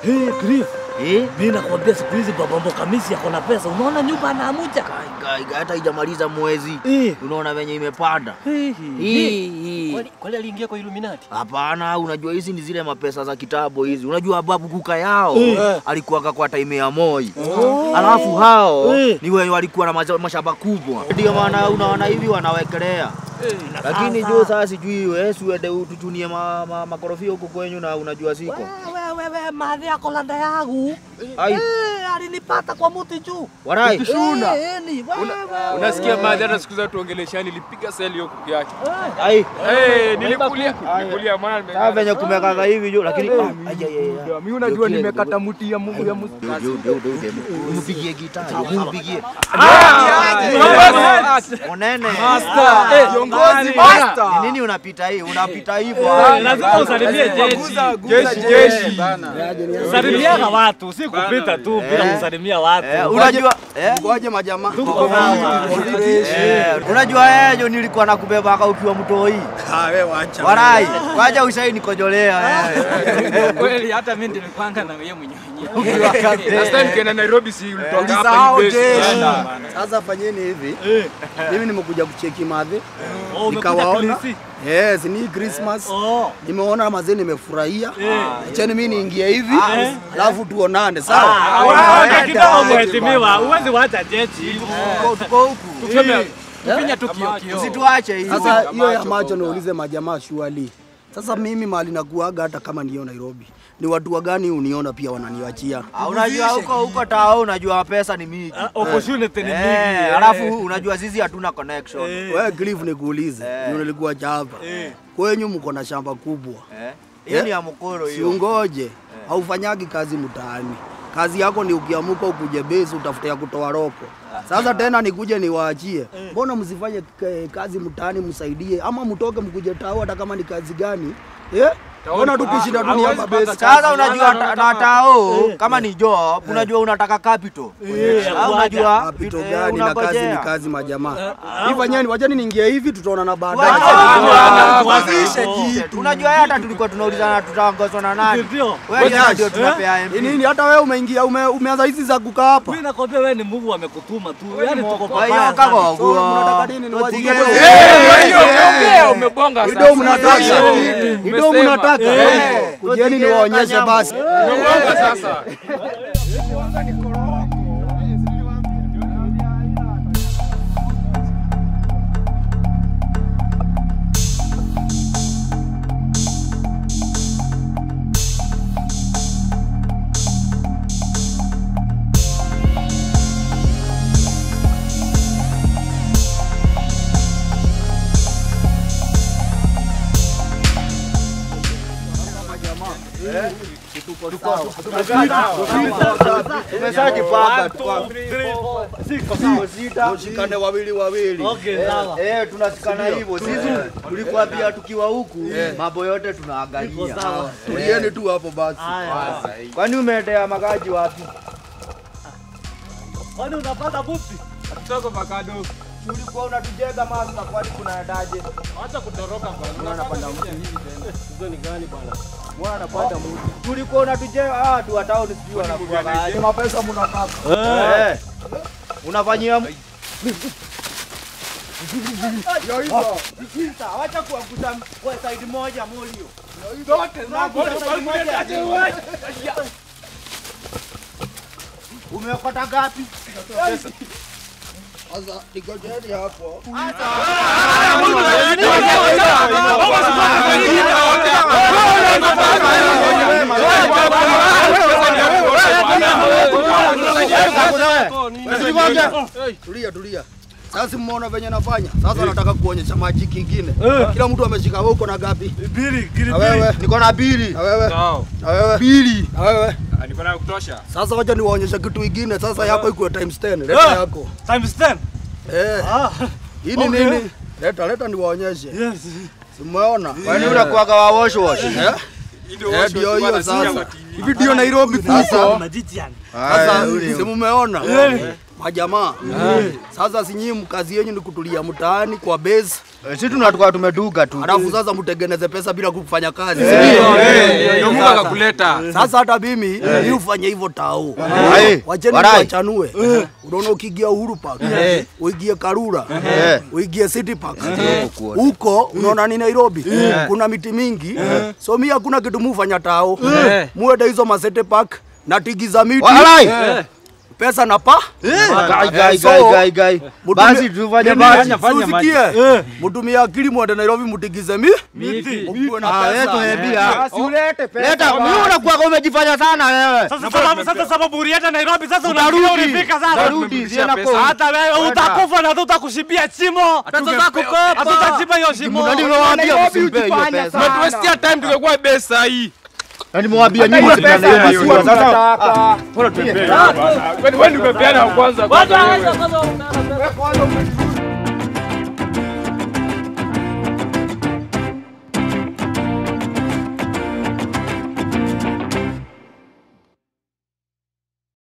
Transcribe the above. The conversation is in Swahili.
Hey, Griff, Eh? mimi nakwambia siku hizi baba Mbokamisi ako na pesa. Unaona nyumba anaamuja. Kai, kai, hata haijamaliza mwezi. Eh. Unaona venye imepanda. Hey, Hii, hii. Kwani kwani aliingia kwa Illuminati? Hapana, unajua hizi ni zile mapesa za kitambo hizi. Unajua babu kuka yao Eh. alikuwaka kwa time ya Moi. Alafu hao Eh. ni wenye walikuwa na maza- mashamba kubwa, ndio maana unaona hivi wanawekelea. Lakini Sasa- juu sasa sijui wewe si uende utuchunie ma, ma, makorofia huko kwenyu na unajua siko. Wewe wewe madhi yako landa yangu. Ai. Eh, alinipata kwa muti juu. Warai. Ukishuna. Eh, eh, ni wewe. Unasikia madhi hata siku za tuongeleshani nilipiga seli hiyo kuku yake. Ai. Eh, nilikulia nilikulia mwana Sasa nimekata. venye kumekaga hivi juu lakini ah, ai, ai, ai, ai. Mimi unajua nimekata mti ya Mungu ya Musa. Ndio, ndio, ndio, ndio. Mpigie gitaa, mpigie. Monene. Kiongozi Ni nini unapita hii? Unapita hivyo. Lazima usalimie jeshi. Jeshi jeshi. Salimiana watu, si kupita tu bila kusalimia watu. Eh, unajua eh? Ngoje majamaa. Eh, unajua yeye jo nilikuwa nakubeba aka ukiwa mtoi. Ah, wewe wacha. Warai, wacha usai nikojolea wewe. Kweli hata mimi nilipanga na yeye mwenyewe. Last time kena Nairobi si ulitoka hapa Usisahau hii base. jeshi. Enda. Sasa fanyeni hivi. Mimi nimekuja kucheki madhe. Oh, umekuja Nikawaona. polisi? Yes, ni Christmas. Oh. Nimeona mazee nimefurahia. Acheni mimi niingie hivi. Alafu tuonane, Ah, sawa? wewe kidogo mheshimiwa, huwezi wacha jeshi. Tuko- Tuko huku. Finya tu kio kio. Usituache hivi. Sasa hiyo ya macho niulize majamaa shuali. Sasa mimi mali nakuaga hata kama niyo Nairobi. Ni watu wa gani uniona pia wananiwachia? Ah, Unajua huko huko tao unajua pesa ni mingi. Opportunity ni mingi. Eh, alafu unajua sisi hatuna connection. Wewe Cliff nikuulize. Ndio nilikuwa chapa. Kwenyu mko na shamba kubwa. Eh? Hiyo ni ya mkoro hiyo. Siungoje, haufanyagi kazi mtaani. Kazi yako ni ukiamuka ukuje base utafute ya kutoa roko. Sasa tena nikuje niwaachie, mbona msifanye k- kazi mtaani msaidie, ama mtoke mkuje tao, hata kama ni kazi gani eh? Mbona tukushinda dunia hapa base? Sasa unajua ta- na tao kama ni job, unajua unataka capital. Eh, Ah, unajua Kapito eh, gani na kazi ni unangojea. kazi majamaa. Hivi fanyeni, wacheni niingie hivi, tutaona na baadaye. Unajua yeye hata tulikuwa tunaulizana tutaongozwa na nani? Ndio. Wewe jana ndio tunapea Ni MP. nini hata wewe umeingia ume, umeanza hizi za kukaa hapa? Mimi nakwambia wewe ni Mungu amekutuma tu. Yaani tuko Kwa hiyo pabaya. kama sana. So, mnataka waguo. nini? Tutige- Niwachie Eh, hiyo umeongea umebonga Ido sasa. mnataka. Eh, Ido umesema. mnataka. Eh. Kujeni niwaonyeshe basi. Umebonga sasa. Tumeshajipanga tu. Tushikane wawili wawili. Okay, sawa. Eh, tunasikana hivyo. Sisi tulikuwa pia tukiwa huku, mambo yote tunaangalia. Sawa. Tulieni tu hapo basi. Haya. Kwani umeendea magaji wapi? Kwani unapata buti? Kutoka Bakado. Ulikuwa unatujenga master, kwani kunaendaje? Acha kutoroka bwana. Unapanda mti hivi tena. Hizo ni gani bwana? Mbona anapanda mtu? Tulikuwa unatujenga ah, watu wa town sijui wanakuwa aje. Mapesa mnataka. Eh. Unafanyia m- Sasa wacha kuangusha kwa side moja molio. Umekota gapi? Sasa nikojeni hapo. Tulia tulia. Sasa mmeona venye nafanya. Sasa nataka kuonyesha maji kingine. Kila mtu ameshika wewe uko na gapi? Bili, kili Na wewe? Niko na bili. Na wewe? Sawa. Na wewe? Bili. Na wewe? Ah, Niko na kutosha. Sasa wacha niwaonyeshe kitu kingine. Sasa yako ikuwe times 10. Leta yako. Times 10. Eh. Ah, Hii ni Okay. nini? Leta leta niwaonyeshe. yes. Simuona? Kwani unakuwaga wa wash wash? Eh? Ndio Eh, ndio hiyo sasa. Hivi ndio Nairobi Sasa tuko. magician. Sasa si mumeona? majamaa sasa sinyii mkazi yenyu ni kutulia mtaani kwa base Si tunatoka tumeduga tu. alafu sasa mtengeneze pesa bila kufanya kazi Ndio Mungu akakuleta. sasa hata mimi ni ufanye hivyo tao Aye, wacheni warai. wachanue unaona ukiingia Uhuru Park uingie Karura uingie City Park huko unaona ni Nairobi kuna miti mingi so mi hakuna kitu mufanya tao muende hizo masete park na tigi za miti Walai. pesa na pa Gai, gai, So, gai, gai, gai. mutumie- Basi tufanye basi. Usikie mutumie akili mwende Nairobi mutigize mi mkuwe na Ah, wewe pesa tumeambia. Usilete pesa. Leta, mimi unakuwa umejifanya sana wewe. Sasa sababu sasa sababu ulienda Nairobi sasa unarudia ulifika sasa. Tarudi, siena kwa. Hata wewe utakufa na tutakushibia chimo. Pesa za kukopa. Hatutachimba hiyo shimo. Ndio nimewaambia Nairobi msimpe hiyo ujifanya pesa. sana. Tumetuwestia time tungekuwa besa hii. Na nimewambia Hata nyinyi hiyo pesa tunaleta sio hiyo. tunataka. Wewe ndio umepeana kwanza. Wewe kwanza umejificha